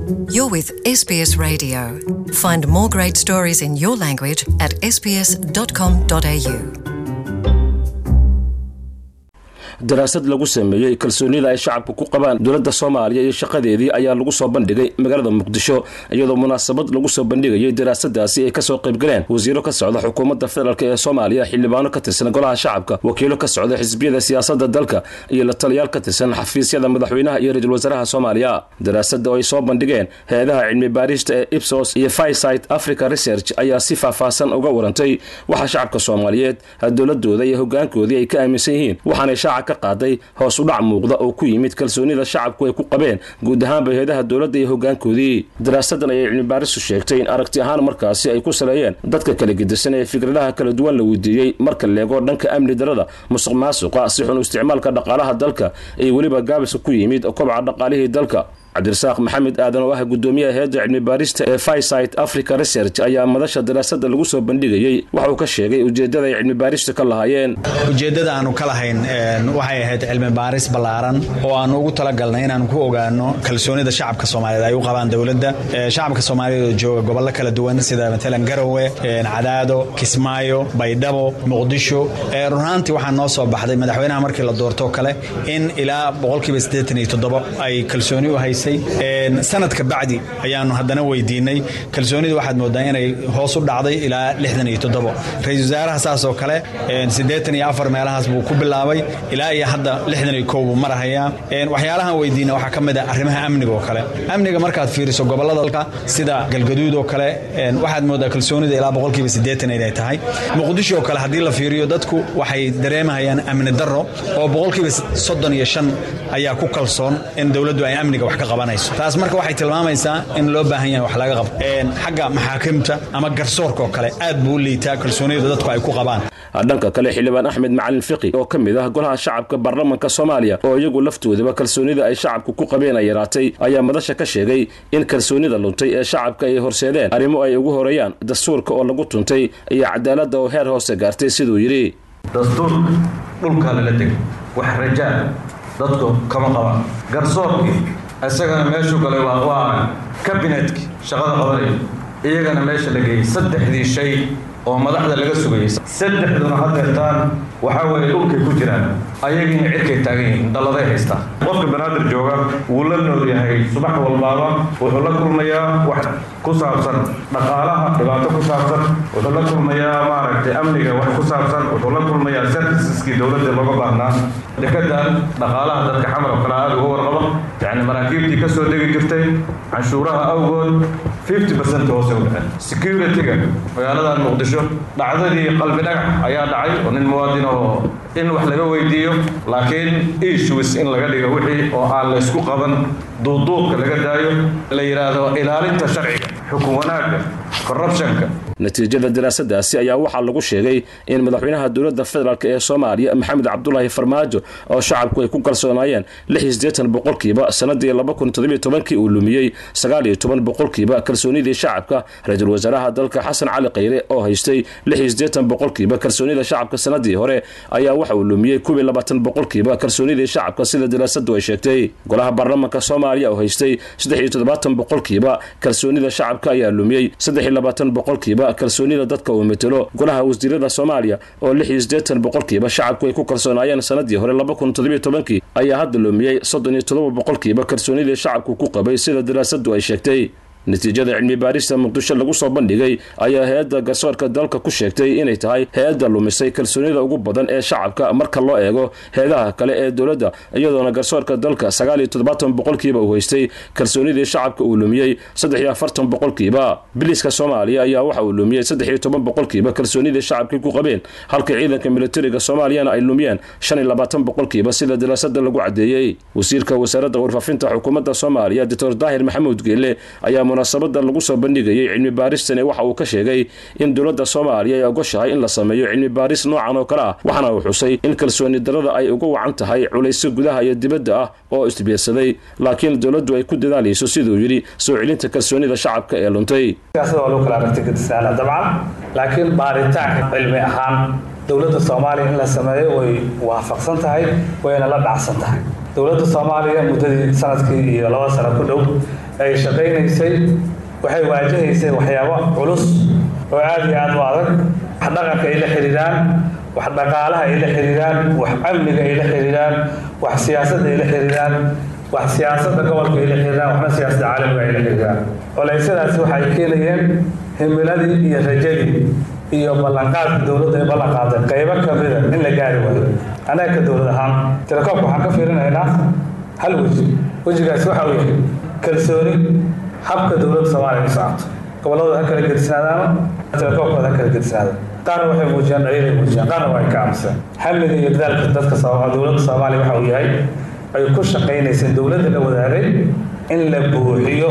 You're with SBS Radio. Find more great stories in your language at sbs.com.au. daraasad lagu sameeyey kalsoonida ay shacabka ku qabaan dowladda soomaaliya iyo shaqadeedii ayaa lagu soo bandhigay magaalada muqdisho iyadoo munaasabad lagu soo bandhigayay daraasadaasi ay kasoo qaybgaleen wasiiro ka socda xukuumadda federaalk ee soomaaliya xildhibaano ka tirsan golaha shacabka wakiilo ka socda xisbiyada siyaasadda dalka iyo la taliyaal ka tirsan xafiisyada madaxweynaha iyo ra-iisul wasaaraha soomaaliya daraasada oo ay soo bandhigeen hay-adaha cilmi baarista ee ipsos iyo fisite africa research ayaa si faahfaahsan uga warantay waxa shacabka soomaaliyeed dowladooda iyo hogaankoodii ay ka aaminsan yihiin waxaanay shaaca ka qaaday hoos u dhac muuqda oo ku yimid kalsoonida shacabku ay ku qabeen guud ahaanba hay-adaha dowladda iyo hogaankoodii daraasadan ayay cilmibaaristu sheegtay in aragti ahaan markaasi ay ku saleeyeen dadka kala gedisan ee fikradaha kala duwan la weydiiyey marka leego dhanka amni darada musuq maasuqa si xun isticmaalka dhaqaalaha dalka iyo weliba gaabiska ku yimid kobca dhaqaalihii dalka cabdirasaaq maxamed aadan oo ah gudoomiyaha heedda cilmi baarista ee fisite africa research ayaa madasha daraasada lagu soo bandhigayey waxa uu ka sheegay ujeedada ay cilmi baarista ka lahaayeen ujeeddada aanu ka lahayn waxay ahayd cilmi baaris ballaaran oo aanu ugu talagalnay inaanu ku ogaano kalsoonida shacabka soomaaliyeed ay u qabaan dowladda shacabka soomaaliyeed oo jooga gobollo kala duwan sida matalan garowe cadaado kismaayo baydhabo muqdisho runaantii waxaa noo soo baxday madaxweynaha markii la doortoo kale in ilaa boqolkiiba siddeetan iyo toddobo ay kalsooni u haysay sanadka bacdi ayaanu haddana weydiinay kalsoonida waxaad moodaa inay hoos u dhacday ilaa lixdan iyo toddobo ra-isul wasaaraha saasoo kale siddeetan iyo afar meelahaas buu ku bilaabay ilaa iyo hadda lixdan iyo kow buu marahayaa waxyaalahan weydiina waxaa ka mid ah arrimaha amniga oo kale amniga markaad fiiriso gobollada dalka sida galgaduud oo kale waxaad moodaa kalsoonida ilaa boqolkiiba siddeetan inay tahay muqdisho oo kale haddii la fiiriyo dadku waxay dareemahayaan amni darro oo boqolkiiba soddon iyo shan ayaa ku kalsoon in dowladdu ay amniga wax ka qabanayso taas marka waxay tilmaamaysaa in loo baahan yahay wax laga qabo xagga maxaakimta ama garsoorka oo kale aad buu u liitaa kalsoonida dadku ay ku qabaan dhanka kale xildhibaan axmed macalin fiqi oo ka mid ah golaha shacabka baarlamanka soomaaliya oo iyagu laftoodaba kalsoonida ay shacabku ku qabeen ay yaraatay ayaa madasha ka sheegay in kalsoonida luntay ee shacabka ay horseedeen arrimo ay ugu horeeyaan dastuurka oo lagu tuntay iyo cadaaladda oo heer hoose gaartay siduu yidhi dastuurka dhulkaa lala tegay wax rajaa dadku kama qabaan garsoorkii isagana meeshuu galay waa waa kabinetkii shaqada qabanaya iyagana meesha la geeyey saddexdii shay oo madaxda laga sugayay saddexduna hadeertaan waxaa weeye dhulkay ku jiraan ayagiina cirkay taagan yihiin dalladay haystaa qofka banaadir jooga wuu la nool yahay subax walbaaba wuxuu la kulmayaa wax ku saabsan dhaqaalaha dhibaato ku saabsan wuxuu la kulmayaa maaragtay amniga wax ku saabsan wuxuu la kulmayaa serviceski dowladda looga baahnaa dekadan dhaqaalaha dadka xamar oo kale aada uga warqaba yacni maraakiibtii ka soo degi jirtay canshuuraha awgood fifty percent hoose u dhaceen security-ga magaaladan muqdisho dhacdadii qalbi dhagax ayaa dhacay oo nin muwaadin oo in wax laga weydiiyo laakiin issues in laga dhigo wixii oo aan la isku qaban duuduubka laga daayo la yidhaahdo ilaalinta sharciga xukun wanaagga corruptionka natiijada daraasadaasi ayaa waxaa lagu sheegay in madaxweynaha dowladda federaalk ee soomaaliya maxamed cabdulaahi farmaajo oo shacabku ay ku kalsoonaayeen lix iyo siddeetan boqolkiiba sanadii laba kun toddobiyo tobankii uu lumiyey sagaal iyo toban boqolkiiba kalsoonidii shacabka ra-iisul wasaaraha dalka xasan cali khayre oo haystay lix iyo siddeetan boqolkiiba kalsoonida shacabka sanadii hore ayaa waxa uu lumiyey kuwii labaatan boqolkiiba kalsoonidii shacabka sida daraasadu ay sheegtay golaha baarlamanka soomaaliya oo haystay saddex iyo toddobaatan boqolkiiba kalsoonida shacabka ayaa lumiyey saddex iyo labaatan boqolkiiba kalsoonida dadka uu metelo golaha wasiirada soomaaliya oo lix iyo siddeetan boqolkiiba shacabku ay ku kalsoonaayeen sanadii hore laba kun toddobiyo tobankii ayaa hadda lumiyey soddon iyo toddoba boqolkiiba kalsoonidii shacabku ku qabay sida daraasadu ay sheegtay natiijada cilmi baarista muqdisho lagu soo bandhigay ayaa hay-adda garsoorka dalka ku sheegtay inay tahay hay-adda lumisay kalsoonida ugu badan ee shacabka marka loo eego hay-adaha kale ee dowladda iyadoona garsoorka dalka sagaal iyo toddobaatan boqolkiiba uu haystay kalsoonidii shacabka uu lumiyey saddex iyo afartan boqolkiiba biliska soomaaliya ayaa waxa uu lumiyey saddex iyo toban boqolkiiba kalsoonidii shacabkii ku qabeen halka ciidanka militariga soomaaliyana ay lumiyeen shan iyo labaatan boqolkiiba sida daraasada lagu caddeeyey wasiirka wasaaradda warfaafinta xukuumadda soomaaliya doctor daahir maxamuud geele ayaa munaasabada lagu soo bandhigayay cilmi baaristani waxa uu ka sheegay in dowladda soomaaliya ay ogoshahay in la sameeyo cilmi baaris noocan oo kale ah waxaana uu xusay in kalsooni darada ay uga wacan tahay culayso gudaha iyo dibadda ah oo isbiirsaday laakiin dowladdu ay ku dadaalayso siduu yidhi soo celinta kalsoonida shacabka ee luntay siyaasada waa lagu kala aragti gadisaana dabcan laakiin baaritaanka cilmi ahaan dowladda soomaaliya in la sameeyo way waafaqsan tahay wayna la dhacsan tahay dowladda soomaaliya muddadii sanadkii iyo laba sano ku dhow ay shaqaynaysay waxay waajahaysay waxyaabo culus oo aada iyo aada u adag wax dhaqanka ay la xidhiidhaan wax dhaqaalaha ay la xidhiidhaan wax amniga ay la xidhiidhaan wax siyaasadda ay la xidhiidhaan wax siyaasadda gobolka ay la xidhiidhaan waxna siyaasadda caalamiga ay la xidhiidhaan oleysyadaasi waxay keenayeen himiladii iyo rajadii iyo ballanqaadka dowladda ay ballan qaaday qaybo ka mida in la gaari waayo annaga ka dowlad ahaan telekoobka waxaan ka fiirinaynaa hal weji wejigaasi waxa uu yahay kalsooni habka dowladda soomaaliya u socoto gobolladooda ha kala gedisnaadaano telekoobkooda ha kala gedisnaada qaarna waxay muujiyaan dhaliilay muujiyaan qaarna waa ay ka aamuseen hamiga iyo dadaalka dadka dowladda soomaaliya waxa uu yahay ay ku shaqaynayseen dowladda la wadaagay in la buuxiyo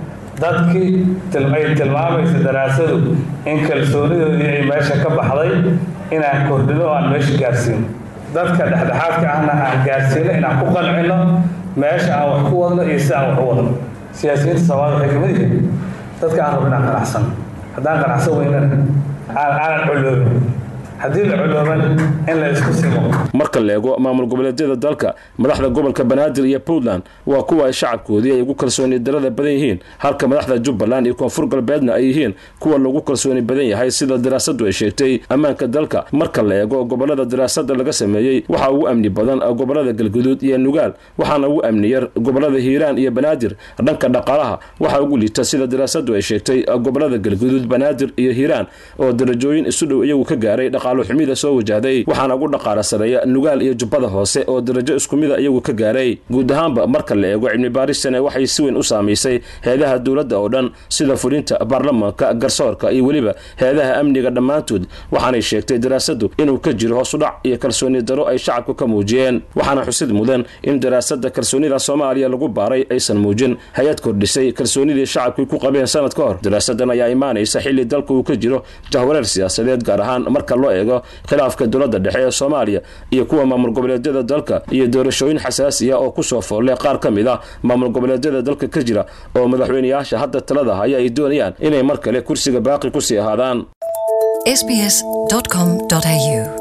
dadkii ay tilmaamaysa daraasadu in kalsoonidoodii ay meesha ka baxday inaan kordhino o aan meesha gaarsiino dadka dhexdhexaadka ahna aan gaarsiino inaan ku qancino meesha aan wax ku wadno iyo si aan wax u wadno siyaasiyiinta soomaalida waxay kamid yihiin dadka aan rabo inaan qanacsan haddaan qanacsan weynana aanan coloobin haddii la colooban in la isku simo marka la eego maamul goboleedyada dalka madaxda gobolka banaadir iyo puntland waa kuwa ay shacabkoodii ay ugu kalsooni darada badan yihiin halka madaxda jubbaland iyo koonfur galbeedna ay yihiin kuwa lagu kalsooni badan yahay sida daraasadu ay sheegtay ammaanka dalka marka la eego gobolada daraasada laga sameeyey waxaa ugu amni badan gobolada galguduud iyo nugaal waxaana ugu amni yar gobolada hiiraan iyo banaadir dhanka dhaqaalaha waxaa ugu liita sida daraasadu ay sheegtay gobolada galguduud banaadir iyo hiiraan oo darajooyin isu dhow iyagu ka gaaray xumida soo wajahday waxaana ugu dhaqaala sareeya nugaal iyo jubbada hoose oo darajo isku mida iyagu ka gaaray guud ahaanba marka la eego cilmi baaristane waxay si weyn u saamaysay heedaha dowladda oo dhan sida fulinta baarlamaanka garsoorka iyo weliba heedaha amniga dhammaantood waxaanay sheegtay daraasadu inuu ka jiro hoosudhac iyo kalsooni daro ay shacabka ka muujiyeen waxaana xusid mudan in daraasada kalsoonida soomaaliya lagu baaray aysan muujin hay-ad kordhisay kalsoonidii shacabkii ku qabeen sanad ka hor daraasadan ayaa imaanaysa xilli dalka uu ka jiro jahwareer siyaasadeed gaar ahaan marka loo eego khilaafka dowladda dhexe ee soomaaliya iyo kuwa maamul goboleedyada dalka iyo doorashooyin xasaasi ah oo kusoo foolle qaar ka mid ah maamul goboleedyada dalka ka jira oo madaxweyneyaasha hadda talada haya ay doonayaan inay mar kale kursiga baaqi kusii ahaadaan sbs.com.au